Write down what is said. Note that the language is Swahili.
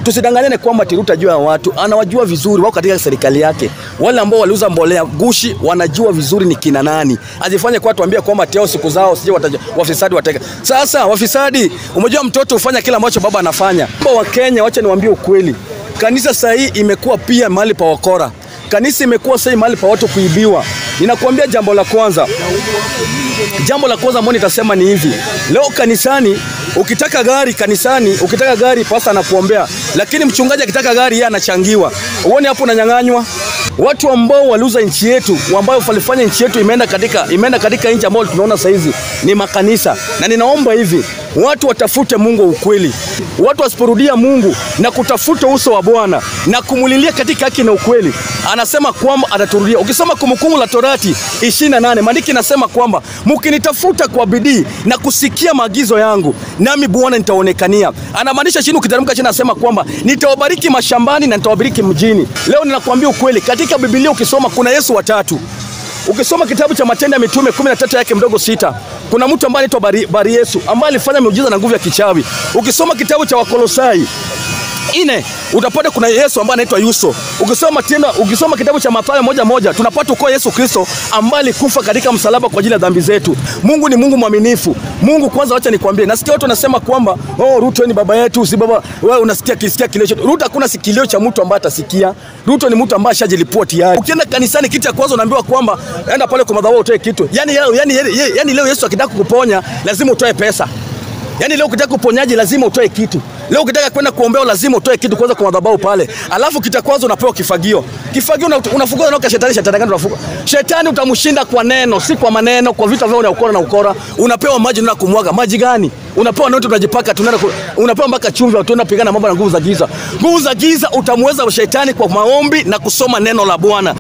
Tusidanganyane kwamba Tiruta juu ya watu, anawajua vizuri, wako katika serikali yake. Wale ambao waliuza mbolea gushi wanajua vizuri ni kina nani. Ajifanye kwa tuambia kwamba teo siku zao sije wafisadi wateka. Sasa wafisadi, umejua mtoto hufanya kila ambacho baba anafanya. Wa Kenya, wacha niwaambie ukweli. Kanisa sasa hii imekuwa pia mahali pa wakora. Kanisa imekuwa sasa mahali pa watu kuibiwa. Ninakuambia jambo la kwanza, jambo la kwanza ambalo nitasema ni hivi: leo kanisani, ukitaka gari kanisani, ukitaka gari pasta anakuombea, lakini mchungaji akitaka gari yeye anachangiwa. Uone hapo unanyang'anywa. Watu ambao waliuza nchi yetu, ambao walifanya nchi yetu imeenda katika imeenda katika nchi ambayo tunaona sasa hizi ni makanisa, na ninaomba hivi watu watafute Mungu wa ukweli, watu wasiporudia Mungu na kutafuta uso wa Bwana na kumulilia katika haki na ukweli, anasema kwamba ataturudia. Ukisoma Kumbukumbu la Torati 28 maandiki inasema kwamba mkinitafuta kwa bidii na kusikia maagizo yangu, nami Bwana nitaonekania. Anamaanisha chini, ukiteremka chini, anasema kwamba nitawabariki mashambani na nitawabariki mjini. Leo ninakwambia ukweli, katika Biblia ukisoma kuna Yesu watatu. Ukisoma kitabu cha Matendo ya Mitume 13 yake mdogo sita kuna mtu ambaye anaitwa Bari, Bari Yesu ambaye alifanya miujiza na nguvu ya kichawi. Ukisoma kitabu cha Wakolosai ine utapata kuna Yesu ambaye anaitwa Yuso. Ukisoma tena, ukisoma kitabu cha Mathayo moja moja tunapata uko Yesu Kristo ambaye alikufa katika msalaba kwa ajili ya dhambi zetu. Mungu ni Mungu mwaminifu. Mungu kwanza, wacha nikwambie, nasikia watu wanasema kwamba oh, Ruto ni baba yetu, si baba wewe. Unasikia kisikia kilio chetu. Ruto hakuna sikilio cha mtu ambaye atasikia. Ruto ni mtu ambaye ashajilipua tayari. Ukienda kanisani, kitu cha kwanza unaambiwa kwamba enda pale kwa madhabahu utoe kitu. Yani, yani, yani, yani leo Yesu akitaka kukuponya lazima utoe pesa. Yaani leo ukitaka kuponyaji lazima utoe kitu. Leo ukitaka kwenda kuombea lazima utoe kitu kwanza kwa madhabahu pale. Alafu kita kwanza unapewa kifagio. Kifagio unafukuza na shetani, shetani gani unafuka? Shetani utamshinda kwa neno, si kwa maneno, kwa vita vyao na ukora na ukora. Unapewa maji na kumwaga. Maji gani? Unapewa noti unajipaka tunaenda unapewa mpaka chumvi watu pigana mambo na nguvu za giza. Nguvu za giza utamweza shetani kwa maombi na kusoma neno la Bwana.